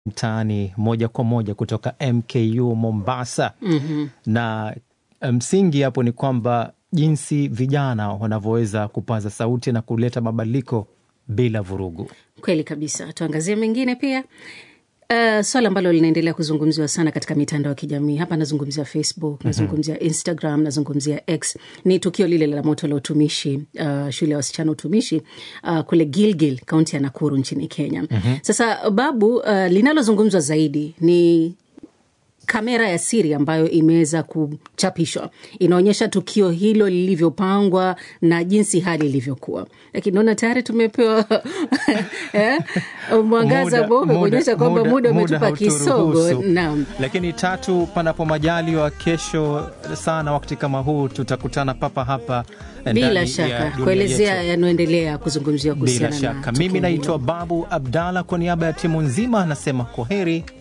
mtaani moja kwa moja kutoka MKU Mombasa. Mhm. Na msingi hapo ni kwamba jinsi vijana wanavyoweza kupaza sauti na kuleta mabadiliko bila vurugu. Kweli kabisa. Tuangazie mengine pia. Uh, swala ambalo linaendelea kuzungumziwa sana katika mitandao ya kijamii hapa, nazungumzia Facebook, nazungumzia Instagram, nazungumzia X, ni tukio lile la moto la utumishi uh, shule ya wasichana utumishi uh, kule Gilgil, kaunti ya Nakuru nchini Kenya. Sasa Babu, uh, linalozungumzwa zaidi ni kamera ya siri ambayo imeweza kuchapishwa inaonyesha tukio hilo lilivyopangwa na jinsi hali ilivyokuwa, lakini naona tayari tumepewa eh, mwangaza Muda- mweupe kuonyesha kwamba muda muda umetupa kisogo. hauturuhusu. Naam. Lakini tatu, panapo majaliwa, kesho sana wakati kama huu tutakutana papa hapa ndani Bila ya shaka dunia kuelezea yetu. yanayoendelea kuzungumziwa Bila kuhusiana na shaka, tukio mimi naitwa hilo. Babu Abdalla, kwa niaba ya timu nzima nasema kwa heri